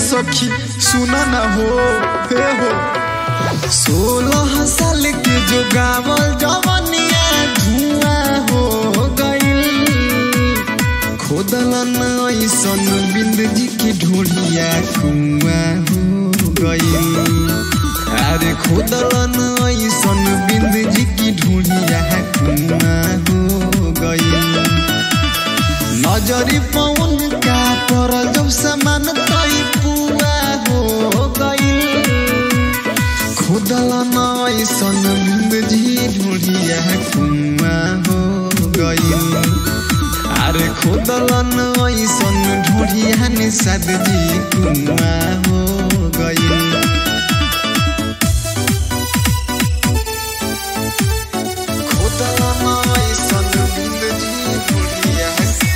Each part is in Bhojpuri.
सखी सुना ना हो हे हो सोलह साल के जो गावल जवनिया धुआं हो गइल खोदलन ऐसन बिंद जी की ढोलिया कुआं हो गइल अरे खोदलन ऐसन बिंद जी की ढोलिया कुआं हो गइल नजरी पवन का पर जब समान तई पुआ हो गइल खुदलन ऐसन बिंद जी ढोलिया कुआं हो गइल अरे खुदलन ऐसन ढोलिया निषाद जी कुआं हो गइल खुदलन ऐसन बिंद जी ढोलिया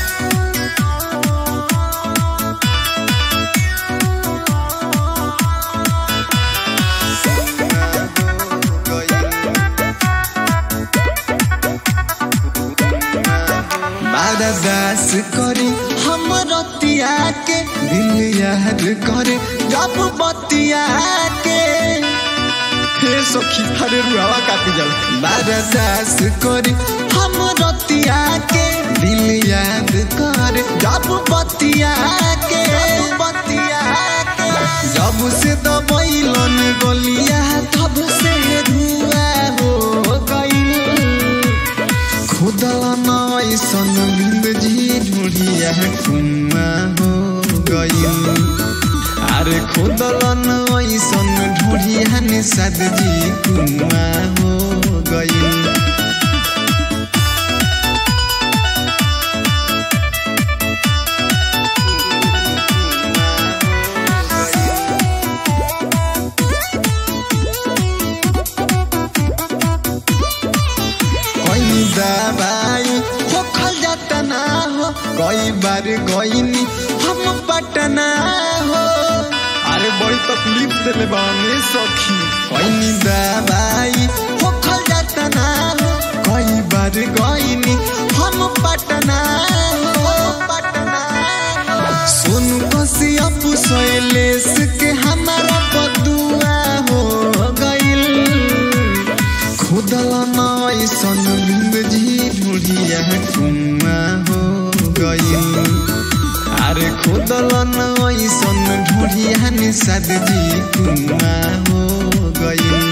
दास करे हम रतिया के दिल याद करे जब बतिया के हे सखी हरे रुआवा काटी जल दास करे हम रतिया के दिल याद करे जब बतिया के बतिया के जब से दबैलन गलिया तब से धुआ हो गइल खुदलन ऐसन बिंद जी ढूढ़िया कुआं हो गइल अरे खुदलन ऐसन ढूढ़िया निषाद जी कुआं हो गइल कोई दवाई हो खल जाता ना हो कई बार गईनी हम पटना हो अरे बड़ी तकलीफ दिले बाने सखी कोई दवाई हो खल जाता ना हो कई बार गईनी हम पटना हो पटना सुन कसिया पुसैलेस के हमारा बदुआ हो गइल खुदलन ऐसन बिंद जी ढूढ़िया कुआं हो गइल अरे खुदलन ऐसन ढूढ़िया निषाद जी कुआं हो गइल